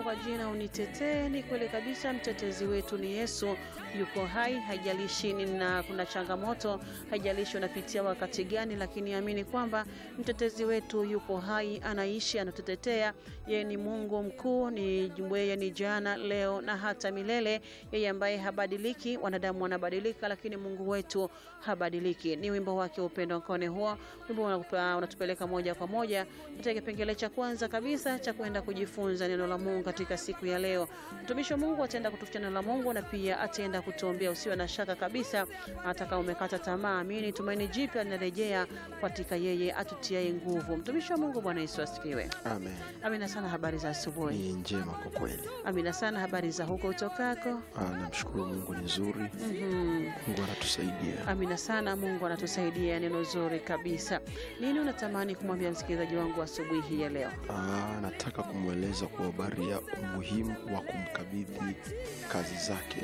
kwa jina unitetee. Ni kweli kabisa, mtetezi wetu ni Yesu, yuko hai, haijalishi na kuna changamoto, haijalishi unapitia wakati gani, lakini amini kwamba mtetezi wetu yupo hai, anaishi, anatutetea. Yeye ni Mungu mkuu, ni yeye ni jana, leo na hata milele, yeye ambaye habadiliki. Wanadamu wanabadilika, lakini Mungu wetu habadiliki. Ni wimbo wake upendo nkone huo, wimbo unatupeleka moja kwa moja katika kipengele cha kwanza kabisa cha kwenda kujifunza neno la Mungu katika siku ya leo. Mtumishi wa Mungu ataenda kutufutia neno la Mungu na pia ataenda kutuombea. Usiwe na shaka kabisa, hata kama umekata tamaa, amini, tumaini jipya linarejea katika yeye atutiaye nguvu. Mtumishi wa Mungu, Bwana Yesu asifiwe. Amen. Amina sana. Habari za asubuhi. Ni njema kwa kweli. Amina sana. Habari za huko utokako? Ah, namshukuru Mungu ni nzuri. Mhm. Mungu anatusaidia. Amina sana. Mungu anatusaidia, neno zuri kabisa. Nini unatamani kumwambia msikilizaji wangu asubuhi hii ya leo? Ah, nataka kumweleza kwa habari ya umuhimu wa kumkabidhi kazi zake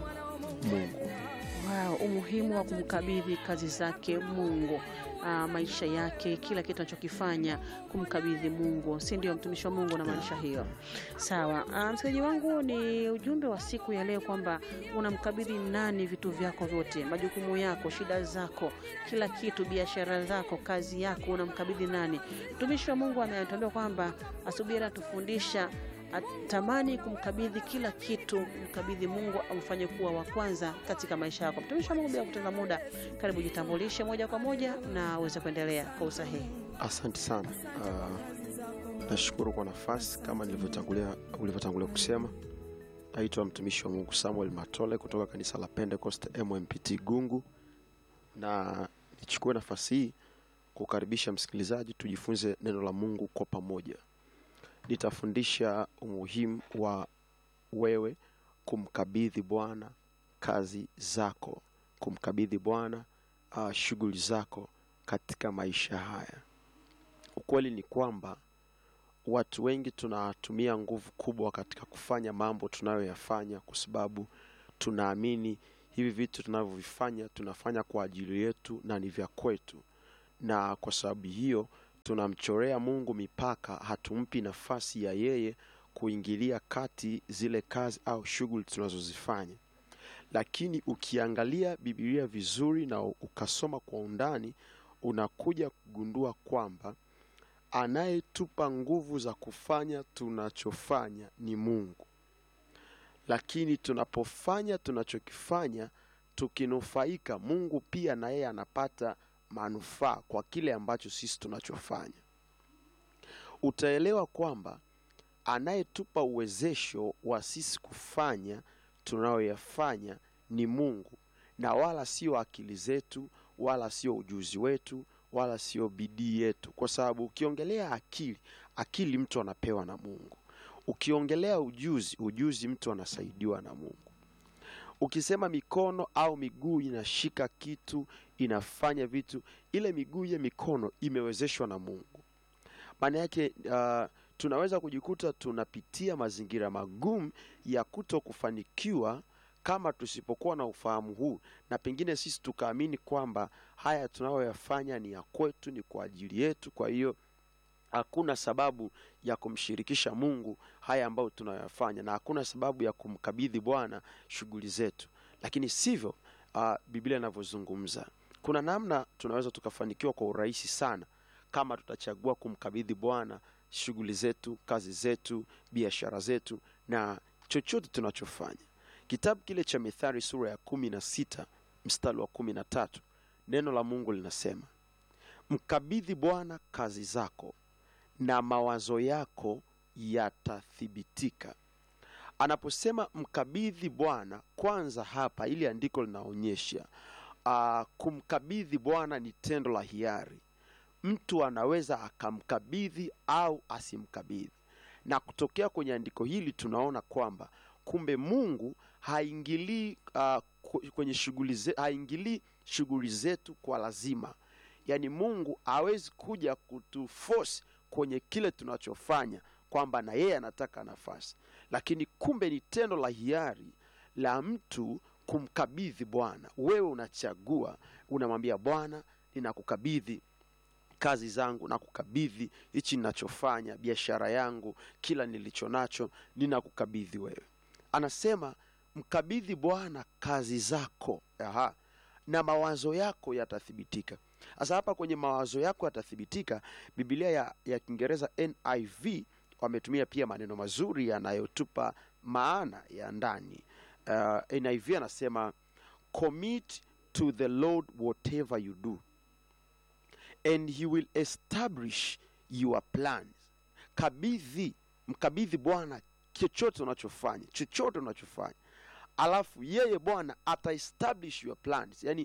Mungu. Wow, umuhimu wa kumkabidhi kazi zake Mungu. Ah, maisha yake, kila kitu anachokifanya kumkabidhi Mungu, si ndio? Mtumishi wa Mungu unamaanisha hiyo? Sawa. Ah, msikilizaji wangu, ni ujumbe wa siku ya leo kwamba unamkabidhi nani vitu vyako vyote, majukumu yako, shida zako, kila kitu, biashara zako, kazi yako, unamkabidhi nani? Mtumishi wa Mungu ametuambia kwamba asubuhi anatufundisha atamani kumkabidhi kila kitu, mkabidhi Mungu amfanye kuwa wa kwanza katika maisha yako. Mtumishi wa Mungu, bila kupoteza muda, karibu jitambulishe moja kwa moja na uweze kuendelea kwa usahihi. Asante sana. Ah, nashukuru kwa nafasi kama nilivyotangulia ulivyotangulia kusema. Naitwa mtumishi wa Mungu Samuel Matole kutoka kanisa la Pentecost MMPT Gungu, na nichukue nafasi hii kukaribisha msikilizaji tujifunze neno la Mungu kwa pamoja. Nitafundisha umuhimu wa wewe kumkabidhi Bwana kazi zako, kumkabidhi Bwana uh, shughuli zako katika maisha haya. Ukweli ni kwamba watu wengi tunatumia nguvu kubwa katika kufanya mambo tunayoyafanya, kwa sababu tunaamini hivi vitu tunavyovifanya tunafanya kwa ajili yetu na ni vya kwetu, na kwa sababu hiyo tunamchorea Mungu mipaka, hatumpi nafasi ya yeye kuingilia kati zile kazi au shughuli tunazozifanya. Lakini ukiangalia Biblia vizuri na ukasoma kwa undani, unakuja kugundua kwamba anayetupa nguvu za kufanya tunachofanya ni Mungu. Lakini tunapofanya tunachokifanya tukinufaika, Mungu pia na yeye anapata manufaa kwa kile ambacho sisi tunachofanya. Utaelewa kwamba anayetupa uwezesho wa sisi kufanya tunayoyafanya ni Mungu na wala sio akili zetu wala sio ujuzi wetu wala sio bidii yetu, kwa sababu ukiongelea akili, akili mtu anapewa na Mungu. Ukiongelea ujuzi, ujuzi mtu anasaidiwa na Mungu. Ukisema mikono au miguu inashika kitu, inafanya vitu, ile miguu ile mikono imewezeshwa na Mungu. Maana yake uh, tunaweza kujikuta tunapitia mazingira magumu ya kuto kufanikiwa kama tusipokuwa na ufahamu huu, na pengine sisi tukaamini kwamba haya tunayoyafanya ni ya kwetu, ni kwa ajili yetu. Kwa hiyo hakuna sababu ya kumshirikisha Mungu haya ambayo tunayoyafanya, na hakuna sababu ya kumkabidhi Bwana shughuli zetu. Lakini sivyo uh, Biblia inavyozungumza. Kuna namna tunaweza tukafanikiwa kwa urahisi sana kama tutachagua kumkabidhi Bwana shughuli zetu, kazi zetu, biashara zetu na chochote tunachofanya. Kitabu kile cha Mithali sura ya kumi na sita mstari wa kumi na tatu neno la Mungu linasema, mkabidhi Bwana kazi zako na mawazo yako yatathibitika. Anaposema mkabidhi Bwana, kwanza hapa ili andiko linaonyesha uh, kumkabidhi Bwana ni tendo la hiari. Mtu anaweza akamkabidhi au asimkabidhi, na kutokea kwenye andiko hili tunaona kwamba kumbe Mungu haingilii uh, kwenye shughuli zetu, haingilii shughuli zetu kwa lazima. Yaani Mungu hawezi kuja kutuforce kwenye kile tunachofanya kwamba na yeye anataka nafasi, lakini kumbe ni tendo la hiari la mtu kumkabidhi Bwana. Wewe unachagua, unamwambia Bwana, ninakukabidhi kazi zangu na kukabidhi hichi ninachofanya, biashara yangu, kila nilicho nacho, ninakukabidhi wewe. Anasema mkabidhi Bwana kazi zako. Aha. na mawazo yako yatathibitika. Sasa hapa kwenye mawazo yako yatathibitika, Biblia ya, ya Kiingereza NIV wametumia pia maneno mazuri yanayotupa maana ya ndani. Uh, NIV anasema commit to the Lord whatever you do and he will establish your plans. Kabidhi, mkabidhi Bwana chochote unachofanya, chochote unachofanya alafu yeye Bwana ataestablish your plans, yani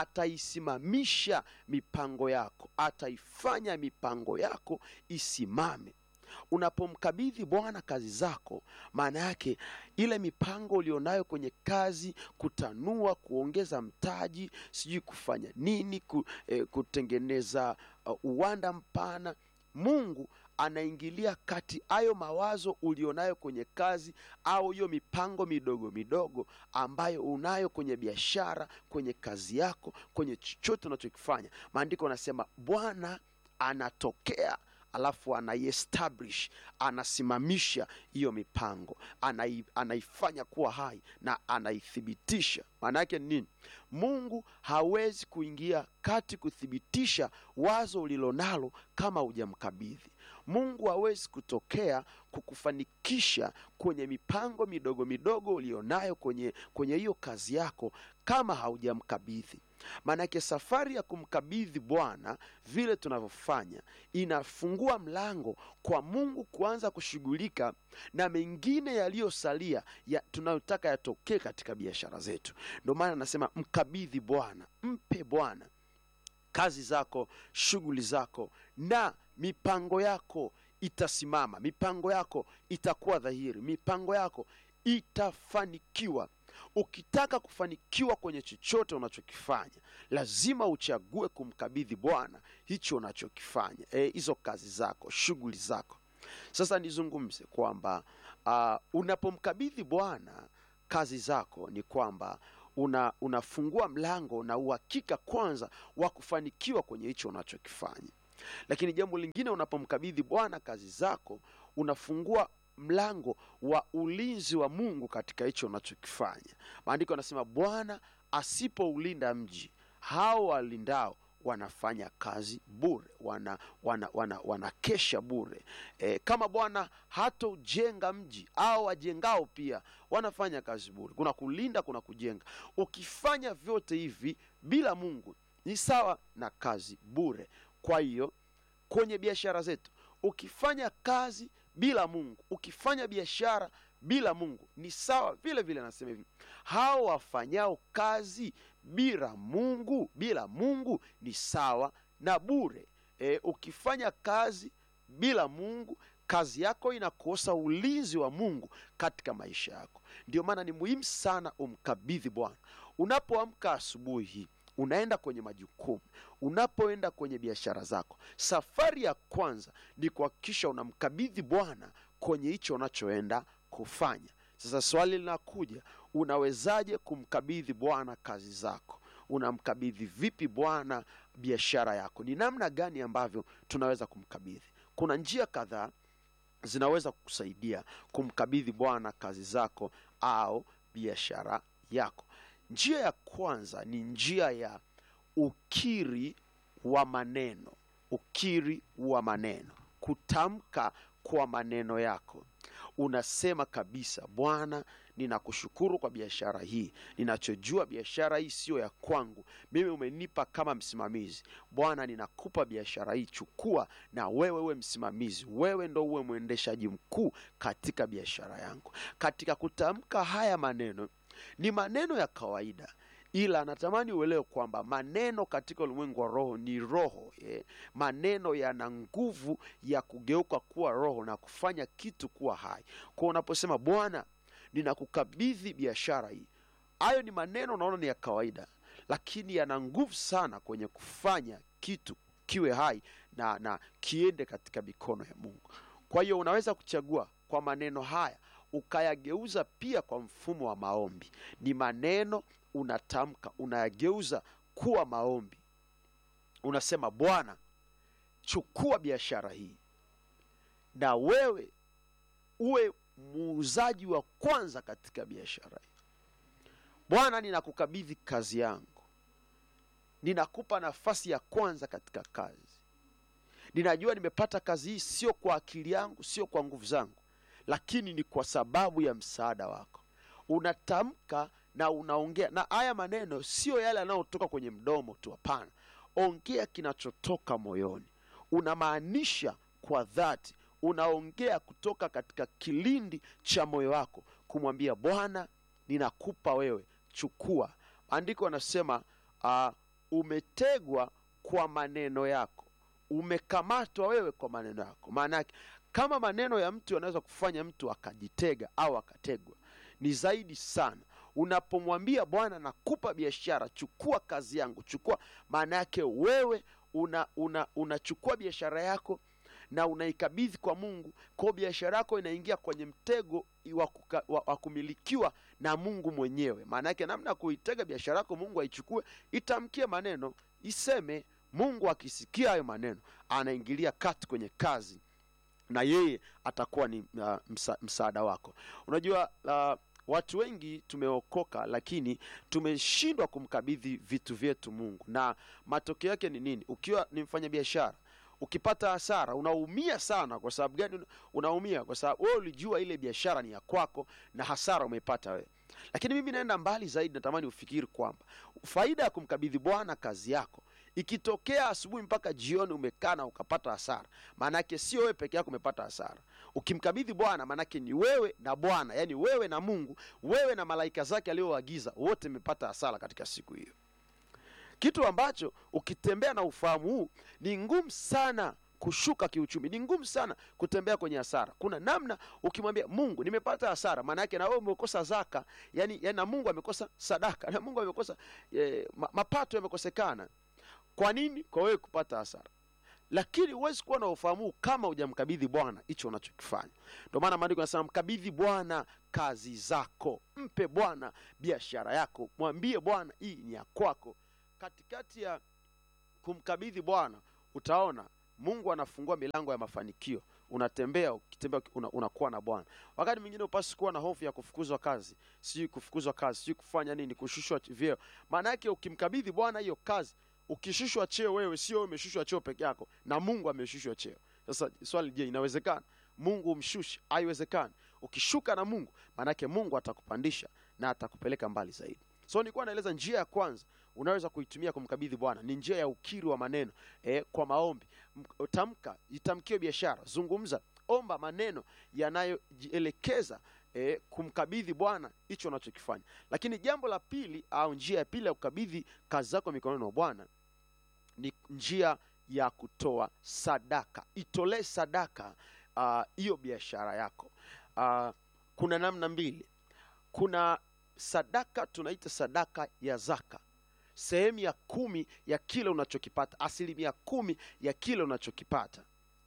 ataisimamisha mipango yako, ataifanya mipango yako isimame. Unapomkabidhi Bwana kazi zako, maana yake ile mipango ulionayo kwenye kazi, kutanua, kuongeza mtaji, sijui kufanya nini, ku, eh, kutengeneza uh, uwanda mpana, Mungu anaingilia kati hayo mawazo ulionayo kwenye kazi au hiyo mipango midogo midogo ambayo unayo kwenye biashara, kwenye kazi yako, kwenye chochote unachokifanya. Maandiko anasema Bwana anatokea alafu anaiestablish, anasimamisha hiyo mipango, anai, anaifanya kuwa hai na anaithibitisha. Maana yake ni nini? Mungu hawezi kuingia kati kuthibitisha wazo ulilonalo kama hujamkabidhi. Mungu hawezi kutokea kukufanikisha kwenye mipango midogo midogo ulionayo kwenye kwenye hiyo kazi yako kama haujamkabidhi. Maanake safari ya kumkabidhi Bwana vile tunavyofanya inafungua mlango kwa Mungu kuanza kushughulika na mengine yaliyosalia ya tunayotaka yatokee katika biashara zetu. Ndio maana anasema mkabidhi Bwana, mpe Bwana kazi zako, shughuli zako na mipango yako itasimama, mipango yako itakuwa dhahiri, mipango yako itafanikiwa. Ukitaka kufanikiwa kwenye chochote unachokifanya, lazima uchague kumkabidhi Bwana hicho unachokifanya, hizo e, kazi zako, shughuli zako. Sasa nizungumze kwamba uh, unapomkabidhi Bwana kazi zako ni kwamba una, unafungua mlango na uhakika kwanza wa kufanikiwa kwenye hicho unachokifanya. Lakini jambo lingine, unapomkabidhi Bwana kazi zako, unafungua mlango wa ulinzi wa Mungu katika hicho unachokifanya. Maandiko yanasema Bwana asipoulinda mji, hao walindao wanafanya kazi bure, wana wana wana wanakesha bure. E, kama Bwana hataujenga mji au wajengao pia wanafanya kazi bure. Kuna kulinda, kuna kujenga. Ukifanya vyote hivi bila Mungu ni sawa na kazi bure. Kwa hiyo kwenye biashara zetu, ukifanya kazi bila Mungu, ukifanya biashara bila Mungu ni sawa vile vile. Anasema hivi, hao wafanyao kazi bila Mungu, bila Mungu ni sawa na bure. E, ukifanya kazi bila Mungu, kazi yako inakosa ulinzi wa Mungu katika maisha yako. Ndio maana ni muhimu sana umkabidhi Bwana unapoamka asubuhi hii unaenda kwenye majukumu, unapoenda kwenye biashara zako, safari ya kwanza ni kuhakikisha unamkabidhi Bwana kwenye hicho unachoenda kufanya. Sasa swali linakuja, unawezaje kumkabidhi Bwana kazi zako? Unamkabidhi vipi Bwana biashara yako? Ni namna gani ambavyo tunaweza kumkabidhi? Kuna njia kadhaa zinaweza kukusaidia kumkabidhi Bwana kazi zako au biashara yako. Njia ya kwanza ni njia ya ukiri wa maneno. Ukiri wa maneno, kutamka kwa maneno yako. Unasema kabisa, Bwana, ninakushukuru kwa biashara hii. Ninachojua biashara hii siyo ya kwangu, mimi umenipa kama msimamizi. Bwana, ninakupa biashara hii, chukua na wewe uwe msimamizi, wewe ndo uwe mwendeshaji mkuu katika biashara yangu. Katika kutamka haya maneno ni maneno ya kawaida, ila natamani uelewe kwamba maneno katika ulimwengu wa roho ni roho eh. Maneno yana nguvu ya kugeuka kuwa roho na kufanya kitu kuwa hai. Kwa unaposema Bwana, ninakukabidhi biashara hii, hayo ni maneno unaona ni ya kawaida, lakini yana nguvu sana kwenye kufanya kitu kiwe hai na, na kiende katika mikono ya Mungu. Kwa hiyo unaweza kuchagua kwa maneno haya ukayageuza pia kwa mfumo wa maombi. Ni maneno unatamka, unayageuza kuwa maombi. Unasema, Bwana, chukua biashara hii na wewe uwe muuzaji wa kwanza katika biashara hii bwana ninakukabidhi kazi yangu ninakupa nafasi ya kwanza katika kazi ninajua nimepata kazi hii sio kwa akili yangu sio kwa nguvu zangu lakini ni kwa sababu ya msaada wako unatamka na unaongea na haya maneno sio yale yanayotoka kwenye mdomo tu hapana ongea kinachotoka moyoni unamaanisha kwa dhati unaongea kutoka katika kilindi cha moyo wako kumwambia bwana ninakupa wewe chukua andiko anasema uh, umetegwa kwa maneno yako umekamatwa wewe kwa maneno yako maana yake kama maneno ya mtu yanaweza kufanya mtu akajitega au akategwa ni zaidi sana unapomwambia bwana nakupa biashara chukua kazi yangu chukua maana yake wewe una una unachukua biashara yako na unaikabidhi kwa mungu kwao biashara yako inaingia kwenye mtego wa, kuka, wa, wa kumilikiwa na mungu mwenyewe maana yake namna ya kuitega biashara yako mungu aichukue itamkie maneno iseme mungu akisikia hayo maneno anaingilia kati kwenye kazi na yeye atakuwa ni uh, msa, msaada wako unajua uh, watu wengi tumeokoka lakini tumeshindwa kumkabidhi vitu vyetu mungu na matokeo yake ni nini ukiwa ni mfanya biashara ukipata hasara unaumia sana kwa sababu gani unaumia kwa sababu wewe ulijua ile biashara ni ya kwako na hasara umeipata wewe lakini mimi naenda mbali zaidi natamani ufikiri kwamba faida ya kumkabidhi bwana kazi yako ikitokea asubuhi mpaka jioni umekaa na ukapata hasara maanake sio wewe peke yako umepata hasara ukimkabidhi bwana maanake ni wewe na bwana yaani wewe na mungu wewe na malaika zake aliyoagiza wote mmepata hasara katika siku hiyo kitu ambacho ukitembea na ufahamu huu ni ngumu sana kushuka kiuchumi ni ngumu sana kutembea kwenye hasara kuna namna ukimwambia mungu nimepata hasara maana yake na wewe umekosa zaka yani, yani na mungu amekosa sadaka na mungu amekosa eh, ma, mapato yamekosekana kwa nini kwa wewe kupata hasara lakini huwezi kuwa na ufahamu huu kama hujamkabidhi bwana hicho unachokifanya ndio maana maandiko yanasema mkabidhi bwana kazi zako mpe bwana biashara yako mwambie bwana hii ni ya kwako katikati ya kumkabidhi bwana utaona mungu anafungua milango ya mafanikio unatembea ukitembea una, unakuwa na bwana wakati mwingine upasi kuwa na hofu ya kufukuzwa kazi sijui kufukuzwa kazi sijui kufanya nini kushushwa vyeo maana yake ukimkabidhi bwana hiyo kazi ukishushwa cheo wewe sio wewe umeshushwa cheo peke yako na mungu ameshushwa cheo sasa swali je inawezekana mungu umshushe haiwezekani ukishuka na mungu maanake mungu atakupandisha na atakupeleka mbali zaidi so nilikuwa naeleza njia ya kwanza unaweza kuitumia kumkabidhi bwana ni njia ya ukiri wa maneno e, kwa maombi M- tamka itamkio biashara zungumza omba maneno yanayojielekeza e, kumkabidhi bwana hicho unachokifanya lakini jambo la pili au njia ya pili ya kukabidhi kazi zako mikononi mwa bwana ni njia ya kutoa sadaka itolee sadaka hiyo uh, biashara yako uh, kuna namna mbili kuna sadaka tunaita sadaka ya zaka sehemu ya kumi ya kile unachokipata asilimia kumi ya kile unachokipata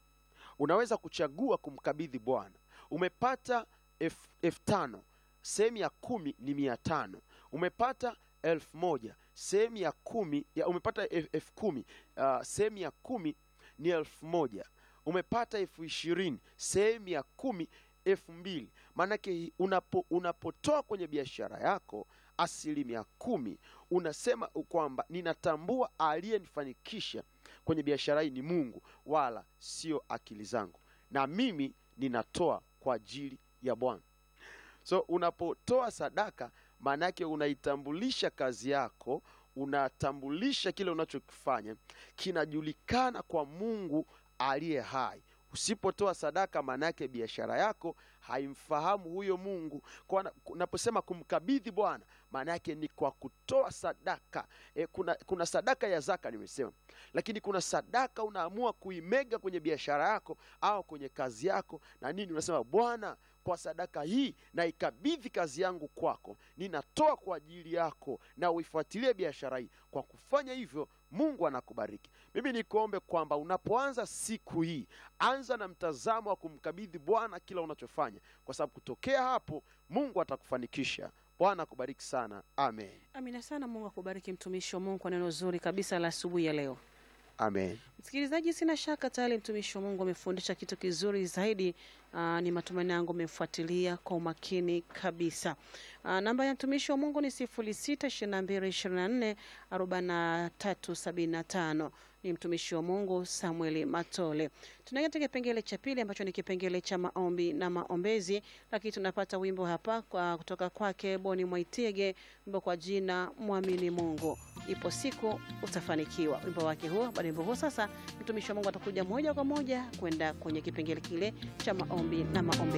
unaweza kuchagua kumkabidhi bwana umepata elfu elfu tano sehemu ya kumi ni mia tano umepata elfu moja sehemu ya kumi ya umepata elfu elfu kumi uh, sehemu ya kumi ni elfu moja umepata elfu ishirini sehemu ya kumi elfu mbili maanake unapo, unapotoa kwenye biashara yako asilimia kumi unasema kwamba ninatambua aliyenifanikisha kwenye biashara hii ni mungu wala sio akili zangu na mimi ninatoa kwa ajili ya bwana so unapotoa sadaka maanake unaitambulisha kazi yako unatambulisha kile unachokifanya kinajulikana kwa mungu aliye hai usipotoa sadaka maanaake biashara yako haimfahamu huyo mungu kwa unaposema kumkabidhi bwana maana yake ni kwa kutoa sadaka e, kuna, kuna sadaka ya zaka nimesema lakini kuna sadaka unaamua kuimega kwenye biashara yako au kwenye kazi yako na nini unasema bwana kwa sadaka hii na ikabidhi kazi yangu kwako ninatoa kwa ajili yako na uifuatilie biashara hii kwa kufanya hivyo mungu anakubariki mimi nikuombe kwamba unapoanza siku hii anza na mtazamo wa kumkabidhi bwana kila unachofanya kwa sababu kutokea hapo mungu atakufanikisha bwana akubariki sana amen amina sana mungu akubariki mtumishi wa mungu kwa neno zuri kabisa la asubuhi ya leo Amen. Msikilizaji, sina shaka tayari mtumishi wa Mungu amefundisha kitu kizuri zaidi. Aa, ni matumaini yangu umefuatilia kwa umakini kabisa. Aa, namba ya mtumishi wa Mungu ni sifuri sita ishirini na mbili ishirini na nne arobaini na tatu sabini na tano. Ni mtumishi wa Mungu Samuel Matole. Tunaingia katika kipengele cha pili ambacho ni kipengele cha maombi na maombezi, lakini tunapata wimbo hapa kwa kutoka kwake Boni Mwaitege, wimbo kwa jina Mwamini Mungu. Ipo siku utafanikiwa. Wimbo wake huo. Baada ya wimbo huo, sasa mtumishi wa Mungu atakuja moja kwa moja kwenda kwenye kipengele kile cha maombi na maombezi.